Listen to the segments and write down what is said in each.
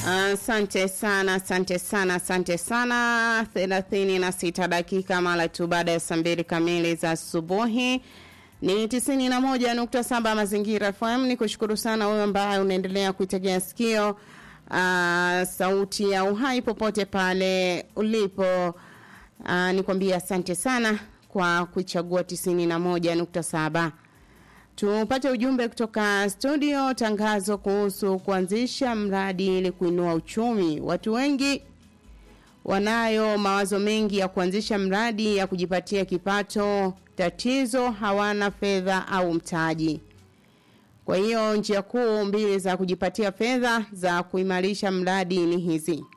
Asante uh, sana, asante sana, asante sana. thelathini na sita dakika mara tu baada ya saa mbili kamili za asubuhi ni tisini na moja nukta saba Mazingira FM. Ni kushukuru sana wewe ambaye unaendelea kuitegea sikio uh, sauti ya uhai popote pale ulipo. Uh, nikwambia asante sana kwa kuichagua tisini na moja nukta saba. Tupate ujumbe kutoka studio, tangazo kuhusu kuanzisha mradi ili kuinua uchumi. Watu wengi wanayo mawazo mengi ya kuanzisha mradi ya kujipatia kipato, tatizo hawana fedha au mtaji. Kwa hiyo njia kuu mbili za kujipatia fedha za kuimarisha mradi ni hizi: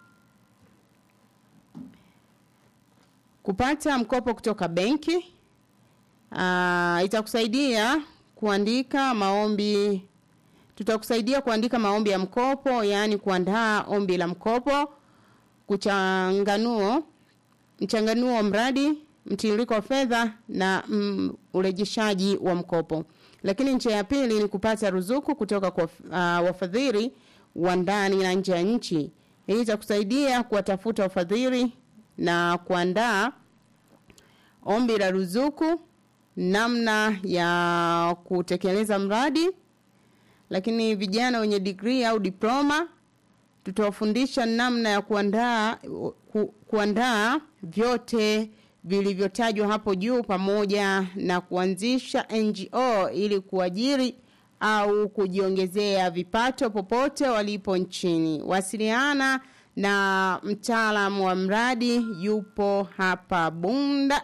kupata mkopo kutoka benki uh, itakusaidia kuandika maombi tutakusaidia kuandika maombi ya mkopo yaani kuandaa ombi la mkopo kuchanganuo mchanganuo wa mradi mtiririko wa fedha na mm, urejeshaji wa mkopo lakini njia ya pili ni kupata ruzuku kutoka kwa uh, wafadhili wa ndani na nje ya nchi hii itakusaidia kuwatafuta wafadhili na kuandaa ombi la ruzuku namna ya kutekeleza mradi lakini vijana wenye degree au diploma tutawafundisha namna ya kuandaa ku, kuandaa vyote vilivyotajwa hapo juu pamoja na kuanzisha NGO ili kuajiri au kujiongezea vipato popote walipo nchini. Wasiliana na mtaalamu wa mradi yupo hapa Bunda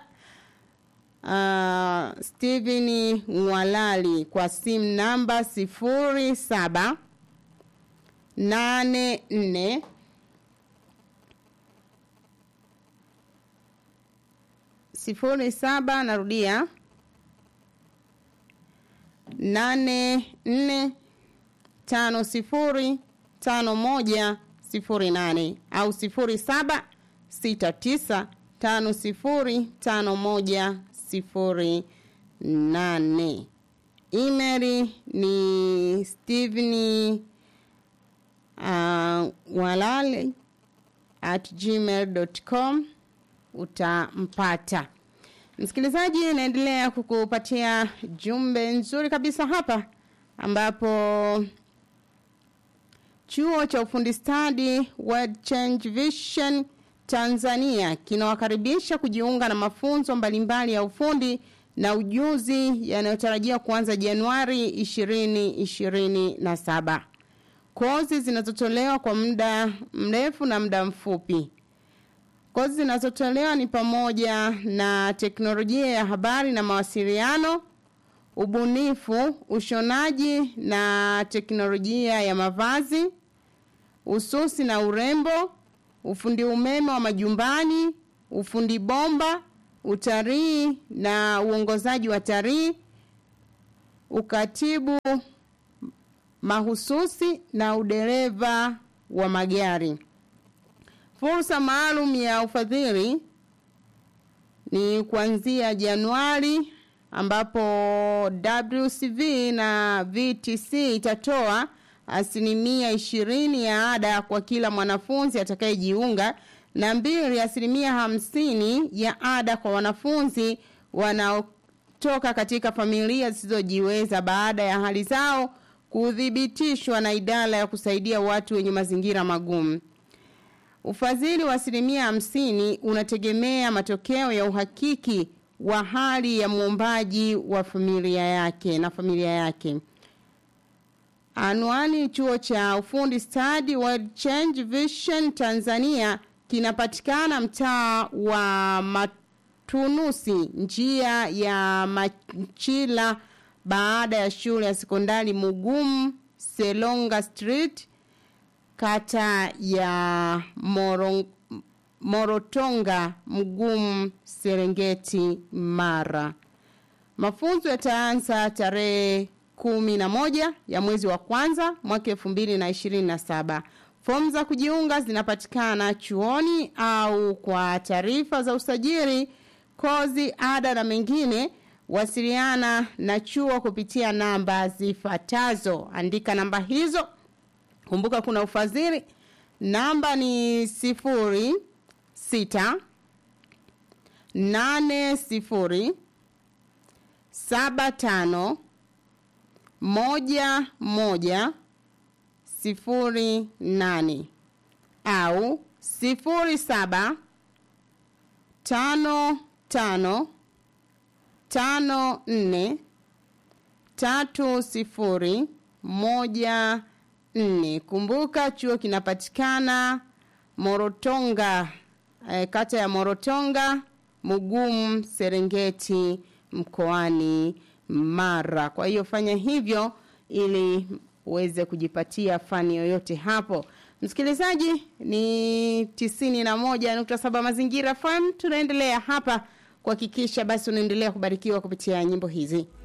uh, Steven Mwalali kwa simu namba sifuri saba nane nne sifuri saba narudia nane nne tano sifuri tano moja sifuri nane au sifuri saba sita tisa tano sifuri tano moja sifuri nane email ni steveni uh, walale at gmail.com utampata msikilizaji naendelea kukupatia jumbe nzuri kabisa hapa ambapo chuo cha ufundi stadi World Change Vision Tanzania kinawakaribisha kujiunga na mafunzo mbalimbali ya ufundi na ujuzi yanayotarajia kuanza Januari 2027. Kozi zinazotolewa kwa muda mrefu na muda mfupi. Kozi zinazotolewa ni pamoja na teknolojia ya habari na mawasiliano, ubunifu, ushonaji na teknolojia ya mavazi, ususi na urembo, ufundi umeme wa majumbani, ufundi bomba, utalii na uongozaji wa talii, ukatibu mahususi na udereva wa magari. Fursa maalum ya ufadhili ni kuanzia Januari ambapo WCV na VTC itatoa asilimia ishirini ya ada kwa kila mwanafunzi atakayejiunga na mbili asilimia hamsini ya ada kwa wanafunzi wanaotoka katika familia zisizojiweza baada ya hali zao kuthibitishwa na idara ya kusaidia watu wenye mazingira magumu. Ufadhili wa asilimia hamsini unategemea matokeo ya uhakiki wa hali ya muombaji wa familia yake na familia yake. Anwani chuo cha ufundi stadi World Change Vision Tanzania kinapatikana mtaa wa Matunusi, njia ya Machila baada ya shule ya sekondari Mugumu, Selonga Street, kata ya Morong, Morotonga, Mgumu, Serengeti, Mara. Mafunzo yataanza tarehe kumi na moja ya mwezi wa kwanza mwaka elfu mbili na ishirini na saba. Fomu za kujiunga zinapatikana chuoni au kwa taarifa za usajili, kozi, ada na mengine wasiliana na chuo kupitia namba zifuatazo. Andika namba hizo. Kumbuka kuna ufadhili namba ni sifuri sita nane sifuri saba tano moja moja sifuri nane au sifuri saba tano tano tano nne tatu sifuri moja nne. Kumbuka chuo kinapatikana Morotonga, eh, kata ya Morotonga, Mugumu, Serengeti, mkoani Mara. Kwa hiyo fanya hivyo ili uweze kujipatia fani yoyote hapo. Msikilizaji, ni tisini na moja nukta saba Mazingira FM. Tunaendelea hapa kuhakikisha basi unaendelea kubarikiwa kupitia nyimbo hizi.